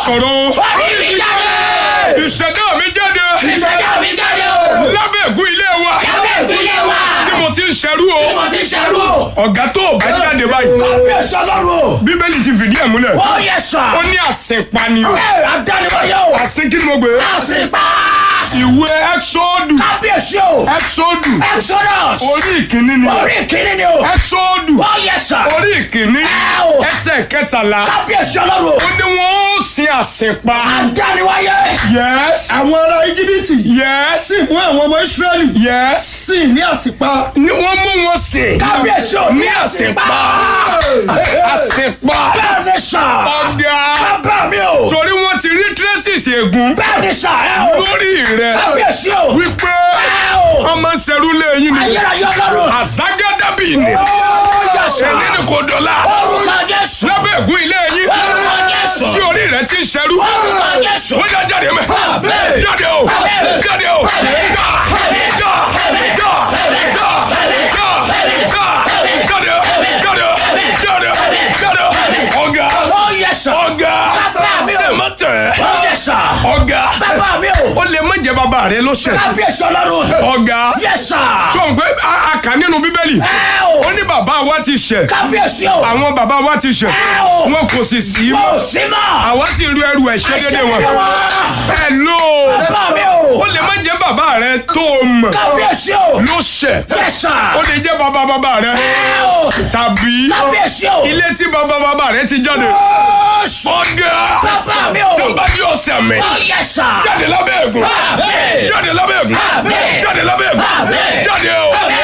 sọ̀rọ̀ o. Orí mi jáde. ìṣẹ̀dá mi jáde. Ìṣẹ̀dá mi jáde o. lábẹ́ ègún ilé wa Lábẹ́ ìpínlẹ̀ wa. tí mo ti ń ṣerú o. Mo ti ṣerú o. ọ̀gá tó o bá jáde báyìí. kábíyèsí ọlọ́run o. bíbélì ti fìdí ẹ̀ múlẹ̀. ó yẹ sà. ó ní àsìnpani. ẹ adániwáyé o. àsìn kí ni mo gbé. Àsìpá. ìwé ẹ́xọ́dù. kábíyèsí o. ẹ́xọ́dù. exodus. orí ìkíní ni. orí ìkíní ni o. ẹ́xọ́dù. ó yẹ sà. orí ìkíní. ẹ o. ẹsẹ̀ kẹtàlá. kábíyèsí ọlọ́run o. ó ní wọ́n ó sin àsìnpa. adániwáyé. yes. àwọn ará íjíbítì yes. sì mú àwọn ọmọ ísírẹ́lì yes. sì ní àsìpa. ni wọ́n mú wọn sìn. kábíyèsí o. ní àsìnpa. àsìnpa. bẹ́ẹ̀ ni sà. ọ̀gá. bàbá mi o. torí wọ́n ti rí traces ègún bẹ́ẹ̀ ni sà ẹ o. lórí rẹ̀ kábíyèsí o. wípé ẹ o. ọmọ ṣerú lẹ́yìn ni ayérayé ọlọ́run. àzágádàbí ni ó yẹ sà. ẹni ni kò dọ̀la Orúkọ Jésù. lábẹ́ ègún ilé yín Orúkọ Jésù. tí orí rẹ̀ ti ń ṣerú Orúkọ Jésù. wọ́n yà jáde mẹ́ jáde o jáde o já já já já já já jáde o jáde o jáde o jáde o ọ̀gá ó yẹ sà. ọ̀gá Bàbá mi o. sèmọ́tẹ̀ ó yẹ sà. ọ̀gá bàbá mi o. ó lè má jẹ́ bàbá rẹ̀ ló ṣẹ̀ kábíyèsí ọlọ́run. ọ̀gá yẹ sà. sọ̀rọ̀ pé a a kà nínú bíbélì ẹ o. ó ní bàbá wa ti ṣẹ̀ kábíyèsí o. àwọn bàbá wa ti ṣẹ̀ ẹ o. wọn kò sì sí kò mọ́ sí mọ́. àwa sì ru ẹrù ẹ̀ṣẹ̀ dédé wọn ẹ lò bàbá mi o. ó lè má jẹ́ bàbá rẹ tó o mọ̀ kábíyèsí o. ló ṣẹ̀ yẹ sà. ó lè jẹ́ bàbá bàbá rẹ ẹ o. tàbí kábíyèsí o. ilé tí bàbá bàbá rẹ ti jáde Jésù. ọ̀gá bàbá mi o. tó bá yọ ọ̀sẹ̀ mi ó yẹ sà. jáde lábẹ́ ègún Àmín. jáde lábẹ́ ègún Àmín. jáde lábẹ́ ègún Àmín. jáde o.